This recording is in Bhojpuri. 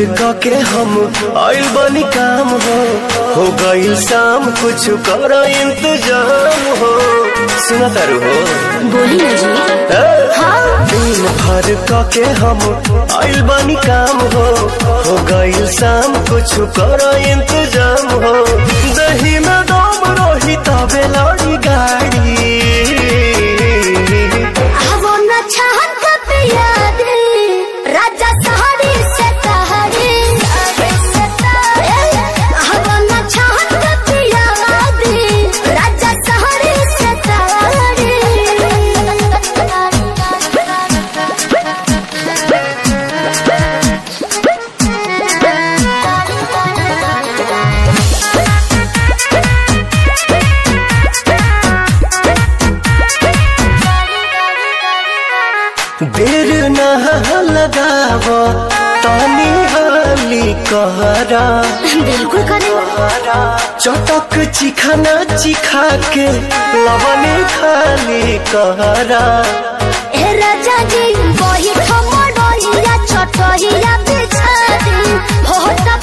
क के हम आइल बनी काम हो हो गइल शाम कुछ कर इंतजाम हो सुना तारू हो बोली ना जी ए? हाँ दिन भर क के हम आइल बनी काम हो हो गइल शाम कुछ कर इंतजाम हो दही में दम रही तबे लड़ी गाड़ी वो न छहन कब याद राजा सहारे से तहरे वो न छहन कब याद राजा सहारे से देर न लगाव तानी हाली कहरा बिल्कुल करें चटक चिखाना चिखा के लवने खाली कहरा ए राजा जी वही खमडोहिया छोटहिया बिछा दी हो त